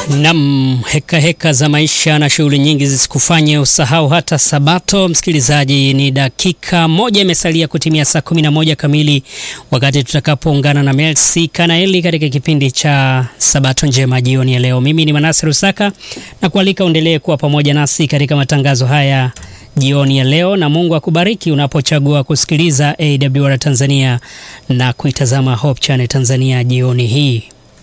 Nam, heka heka za maisha na shughuli nyingi zisikufanye usahau hata Sabato. Msikilizaji, ni dakika moja imesalia kutimia saa 11 kamili, wakati tutakapoungana na Melsi Kanaeli katika kipindi cha Sabato njema jioni ya leo. Mimi ni Manase Rusaka na kualika uendelee kuwa pamoja nasi katika matangazo haya jioni ya leo, na Mungu akubariki unapochagua kusikiliza AWR Tanzania na kuitazama Hope Channel Tanzania jioni hii.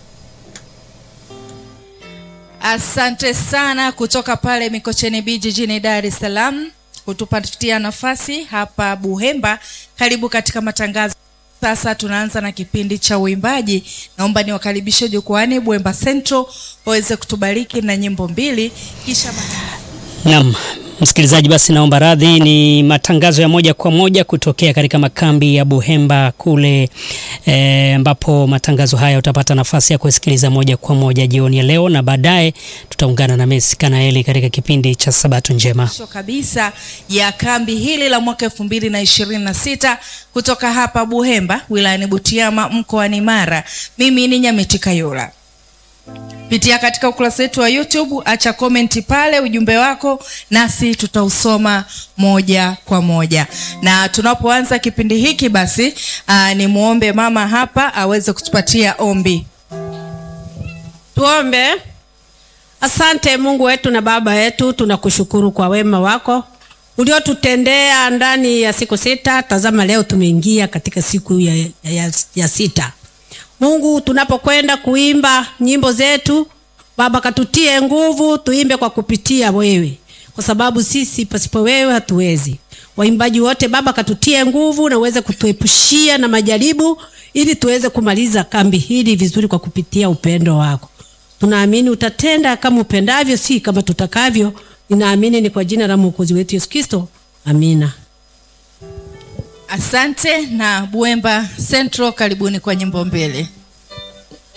Asante sana kutoka pale Mikocheni B jijini Dar es Salaam kutupatia nafasi hapa Buhemba. Karibu katika matangazo. Sasa tunaanza na kipindi cha uimbaji. Naomba niwakaribishe jukwani Buhemba Central waweze kutubariki na nyimbo mbili kisha Naam, msikilizaji, basi naomba radhi. Ni matangazo ya moja kwa moja kutokea katika makambi ya Buhemba kule ambapo e, matangazo haya utapata nafasi ya kusikiliza moja kwa moja jioni ya leo, na baadaye tutaungana na Messi Kanaeli katika kipindi cha Sabato njema mwisho kabisa ya kambi hili la mwaka elfu mbili na ishirini na sita kutoka hapa Buhemba wilayani Butiama mkoani Mara. Mimi ni Nyamiti Kayola. Pitia katika ukurasa wetu wa YouTube, acha komenti pale ujumbe wako, nasi tutausoma moja kwa moja. Na tunapoanza kipindi hiki basi, aa, ni muombe mama hapa aweze kutupatia ombi. Tuombe. Asante Mungu wetu na Baba yetu, tunakushukuru kwa wema wako uliotutendea ndani ya siku sita. Tazama leo tumeingia katika siku ya, ya, ya sita. Mungu, tunapokwenda kuimba nyimbo zetu Baba, katutie nguvu, tuimbe kwa kupitia wewe, kwa sababu sisi pasipo wewe hatuwezi. Waimbaji wote Baba, katutie nguvu na uweze kutuepushia na majaribu, ili tuweze kumaliza kambi hili vizuri kwa kupitia upendo wako. Tunaamini utatenda kama upendavyo, si kama tutakavyo. Ninaamini ni kwa jina la Mwokozi wetu Yesu Kristo, amina. Asante na Buhemba Central, karibuni kwa nyimbo mbili.